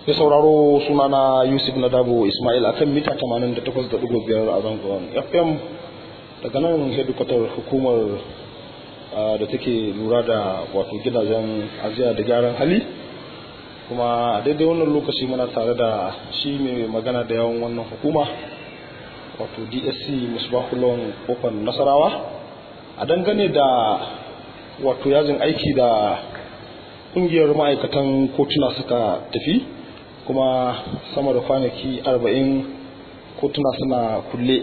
ya sauraro sunana yusuf nadabo ismail akan mita 88.5 a zangon fm daga nan hedikwatar hukumar da take lura da wato gidajen ajiya da gyaran hali kuma a daidai wannan lokaci muna tare da shi mai magana da yawan wannan hukuma wato dsc musbahulon kofar nasarawa a dangane da wato yajin aiki da kungiyar ma'aikatan kotuna suka tafi kuma sama da kwanaki arba'in kotuna suna kulle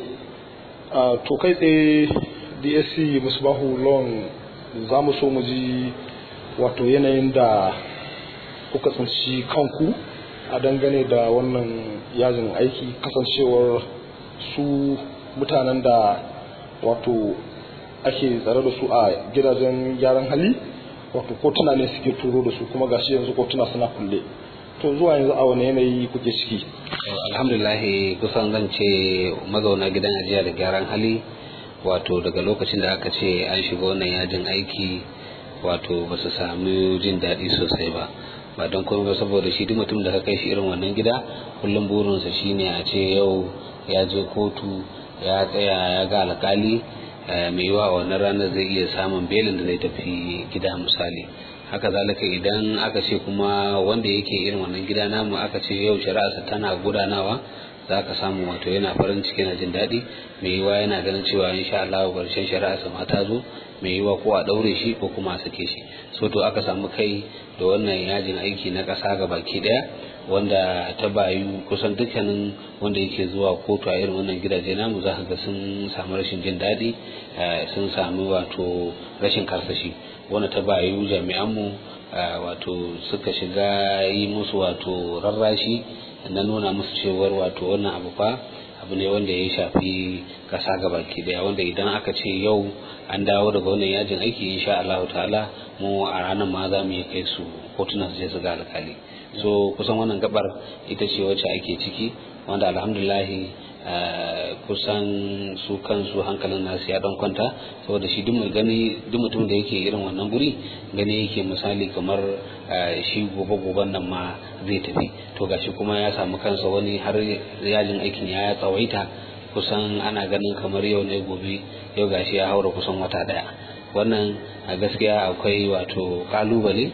to kai tsaye dsc musbahu loan za mu so mu ji wato yanayin da kuka tsinci kanku a dangane da wannan yajin aiki kasancewar su mutanen da wato ake tsare da su a gidajen gyaran hali wato kotuna ne suke turo da su kuma gashi yanzu kotuna suna kulle to zuwa yanzu a wani yanayi kuke ciki alhamdulillah kusan zan ce mazauna gidan ajiya da gyaran hali wato daga lokacin da aka ce an shiga wannan yajin aiki wato ba su sami jin daɗi sosai ba ba don komai ba saboda shi duk mutum da ka kai shi irin wannan gida kullum burinsa shine a ce yau ya je kotu ya tsaya ya ga alkali mai yiwa a wannan ranar zai iya samun belin da zai tafi gida misali haka zalika idan aka ce kuma wanda yake irin wannan gida namu aka ce yau shari'arsa tana gudanawa za ka samu wato yana farin ciki na jin daɗi mai yiwa yana ganin cewa insha Allah ƙarshen shari'arsa ma ta zo mai yiwa ko a ɗaure shi ko kuma a sake shi so to aka samu kai da wannan yajin aiki na ƙasa ga baki ɗaya wanda ta bayu kusan dukkanin wanda yake zuwa kotu a irin wannan gidaje namu za ga sun samu rashin jin daɗi sun samu wato rashin karsashi wanda ta bayu jami'anmu wato suka shiga yi musu wato rarrashi na nuna musu cewar wato wannan abu fa abu ne wanda ya shafi kasa baki daya wanda idan aka ce yau an dawo daga wannan yajin aiki insha Allah ta'ala mu a ranar ma za mu yi kai su kotunan su je su ga alkali so kusan wannan gabar ita ce wacce ake ciki wanda alhamdulahi kusan su kansu hankalin nasu ya dan kwanta saboda shi duk mai gani duk mutum da yake irin wannan guri gani yake misali kamar shi gobe goben nan ma zai tafi to gashi kuma ya samu kansa wani har yajin aikin ya tsawaita kusan ana ganin kamar yau ne gobe yau gashi ya haura kusan wata daya wannan a gaskiya akwai wato kalubale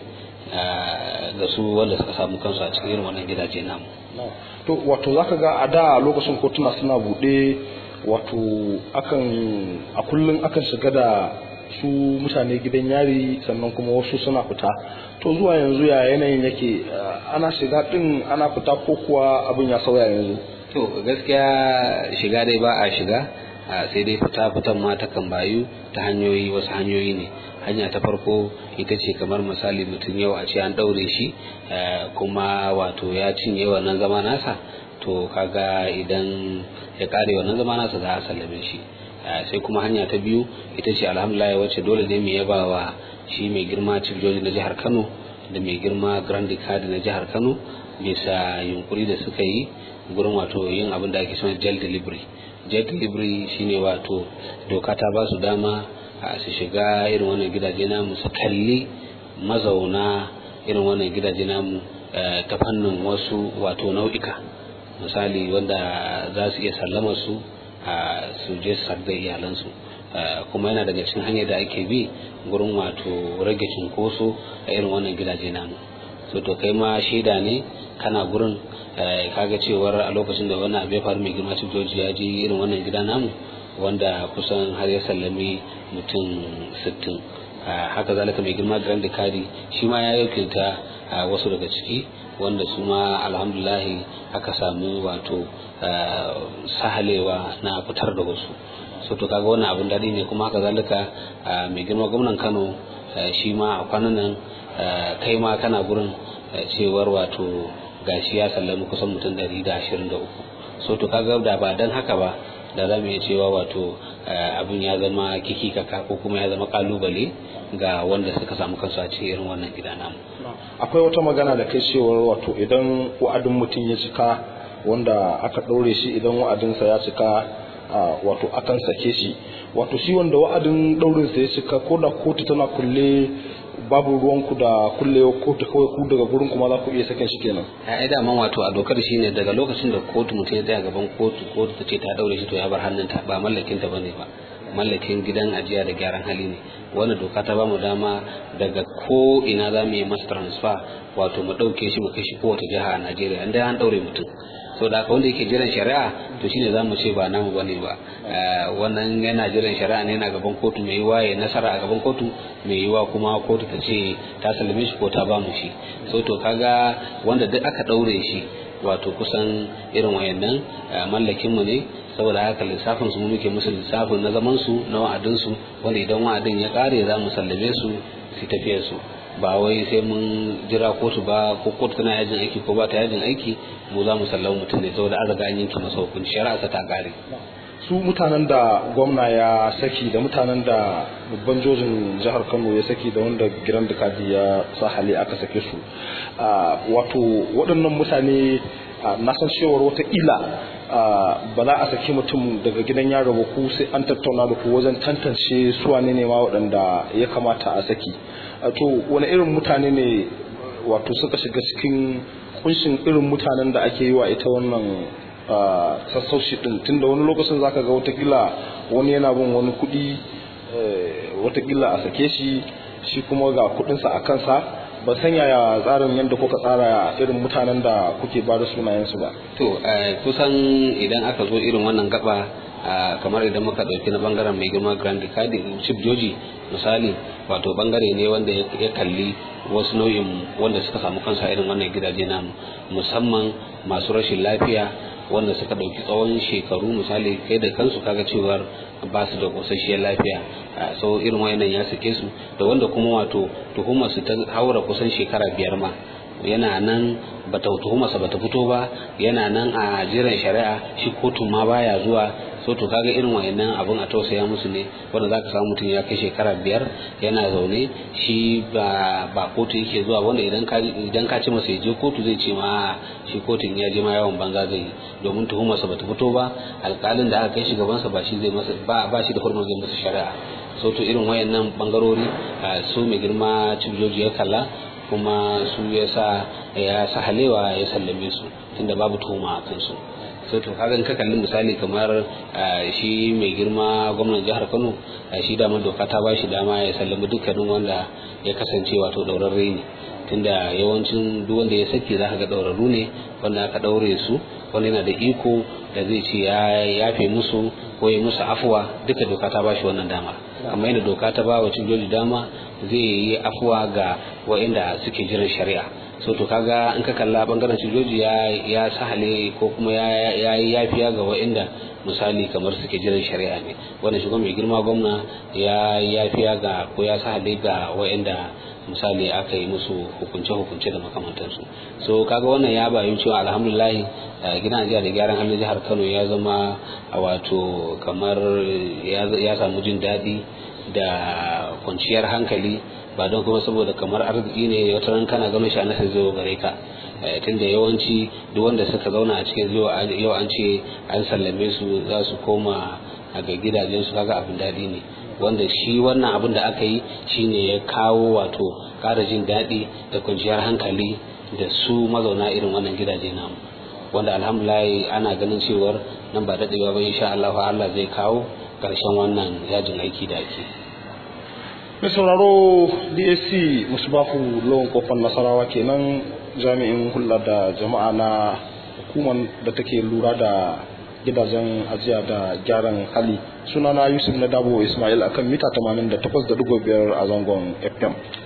ga su wanda suka samu kansu a cikin wannan gidaje namu to wato zaka ga a da lokacin kotuna suna bude wato akan a kullum akan shiga da su mutane gidan yari sannan kuma wasu suna fita to zuwa yanzu ya yanayin yake ana shiga din ana fita ko kuwa abin ya sauya yanzu to gaskiya shiga dai ba a shiga sai dai fita fitan ma ta kan bayu ta hanyoyi wasu hanyoyi ne hanya ta farko ita ce kamar misali mutum yau a ce an ɗaure shi kuma wato ya cinye wannan zama nasa to kaga idan ya kare wannan zama nasa za a sallame shi sai kuma hanya ta biyu ita ce alhamdulillah wacce dole ne mu yaba wa shi mai girma chief na jihar kano da mai girma grand card na jihar kano bisa yunkuri da suka yi gurin wato yin abin da ake suna jail delivery jail delivery shine wato doka ta ba su dama su shiga irin wannan gidaje namu su kalli mazauna irin wannan gidaje namu ta fannin wasu wato nau'ika misali wanda za su iya sallama su su je su da iyalansu kuma yana daga cikin hanyar da ake bi gurin wato rage cunkoso a irin wannan gidaje namu so to kai ma shaida ne kana gurin kaga cewar a lokacin da wannan abu ya faru mai girma joji ya je irin wannan gida namu wanda kusan har ya sallami mutum sittin haka zalika mai girma grand kari shi ma ya yakilta wasu daga ciki wanda su ma alhamdulahi aka samu wato sahalewa na fitar da wasu so to kaga wannan abin daɗi ne kuma haka zalika mai girma gwamnan kano shi ma a kwanan nan kai ma kana gurin cewar wato gashi ya sallami kusan mutum ɗari da ashirin da uku so to kaga da ba dan haka ba da za mu iya cewa wato abin ya zama kiki kaka ko kuma ya zama kalubale ga wanda suka samu kansu a cikin irin wannan gida namu akwai wata magana da kai cewar wato idan wa'adin mutum ya cika wanda aka ɗaure shi idan wa'adinsa ya cika wato akan sake shi wato shi wanda wa'adin ɗaurinsa ya cika ko da kotu tana kulle babu ruwanku da kullewa kotu kawai ku daga gurin kuma za ku iya sakin shi kenan ai da man wato a dokar shine daga lokacin da kotu mutum ya tsaya gaban kotu kotu ta ce ta daure shi to ya bar hannunta ba mallakin ta bane ba mallakin gidan ajiya da gyaran hali ne wannan doka ta bamu dama daga ko ina za mu yi masa transfer wato mu ɗauke shi mu kai shi kowace jiha a Najeriya inda an ɗaure mutum so da wanda yake jiran shari'a to shine za mu ce ba namu bane ba wannan yana jiran shari'a ne yana gaban kotu mai yiwa ya nasara a gaban kotu mai yiwa kuma kotu ta ce ta sallame shi ko ta ba mu shi so to kaga wanda duk aka ɗaure shi wato kusan irin wayannan mallakin mu ne saboda haka lissafin su muke musu lissafin na zaman su na wa'adin su wanda idan wa'adin ya kare za mu sallame su su tafiyar su ba wai sai mun jira kotu ba ko kotu tana yajin aiki ko ba ta yajin aiki mu za mu sallama mutum ne saboda an riga an yanke masa hukunci shari'a ta kare su mutanen da gwamna ya saki da mutanen da babban jojin jihar kano ya saki da wanda giran da kadi ya sa hali aka sake su wato waɗannan mutane na san cewar wataƙila ba za a saki mutum daga gidan yaro ba ku sai an tattauna da ku wajen tantance su wane ne ma waɗanda ya kamata a saki to wani irin mutane ne wato suka shiga cikin kunshin irin mutanen da ake yi wa ita wannan sassauci din tunda wani lokacin zaka ga watakila wani yana bin wani kuɗi watakila a sake shi shi kuma ga kuɗinsa a kansa ba san yaya tsarin yadda kuka tsara irin mutanen da kuke ba da sunayensu ba to kusan idan aka zo irin wannan gaba kamar idan muka ɗauki na bangaren mai girma grand kadi chief joji misali wato bangare ne wanda ya kalli wasu nau'in wanda suka samu kansa irin wannan gidaje namu musamman masu rashin lafiya wanda suka ɗauki tsawon shekaru misali kai da kansu kaga cewar ba su da ƙosasshiyar lafiya so irin wayannan ya sake su da wanda kuma wato tuhumar su ta haura kusan shekara biyar ma yana nan bata tuhumarsa bata fito ba yana nan a jiran shari'a shi kotun ma baya zuwa so to kaga irin wayannan abun a tausaya musu ne wanda zaka samu mutum ya kai shekara biyar yana zaune shi ba ba kotu yake zuwa wanda idan ka idan ka ce masa ya je kotu zai ce ma shi kotun ya je ma yawan banza zai yi domin tuhumarsa bata fito ba alƙalin da aka kai shi gabansa ba shi zai masa ba ba shi da hurmar zai masa shari'a so to irin wayannan bangarori su mai girma cibijoji ya kalla kuma su ya sa ya sa halewa ya sallame su tunda babu tuhuma a kansu so to kaga ka kalli misali kamar shi mai girma gwamnan jihar Kano shi da doka ta ba shi dama ya sallami dukkanin wanda ya kasance wato daurarre ne tunda yawancin duk wanda ya saki za ka ga daurarru ne wanda aka daure su wanda yana da iko da zai ce ya yafe musu ko ya musu afuwa duka doka ta ba shi wannan dama kamar yadda doka ta ba wa joji dama zai yi afuwa ga wa'inda suke jiran shari'a so to kaga in ka kalla bangaren sojoji ya ya sahale ko kuma ya yi yafiya ga wa'inda misali kamar suke jiran shari'a ne wannan shugaban mai girma gwamna ya yafiya ga ko ya sahale ga wa'inda misali aka yi musu hukunce hukunce da makamantansu so kaga wannan ya bayu cewa alhamdulillah gidan ajiya da gyaran halin jihar Kano ya zama wato kamar ya samu jin daɗi da kwanciyar hankali ba don kuma saboda kamar arziki ne wata ran kana gano shi a nasa zai gare ka tunda yawanci duk wanda suka zauna a cikin yau an ce an sallame su za su koma a ga gidajen su kaga abin daɗi ne wanda shi wannan abin da aka yi shine ya kawo wato ƙara jin daɗi da kwanciyar hankali da su mazauna irin wannan gidaje namu wanda alhamdulillah ana ganin cewar nan ba daɗewa ba insha Allah Allah zai kawo ƙarshen wannan yajin aiki da ake. mai sauraro dsc musbahu lawan kofar nasarawa kenan jami'in hulɗa da jama'a na hukumar da take lura da gidajen ajiya da gyaran hali sunana yusuf na dabo ismail akan mita 88.5 a zangon fm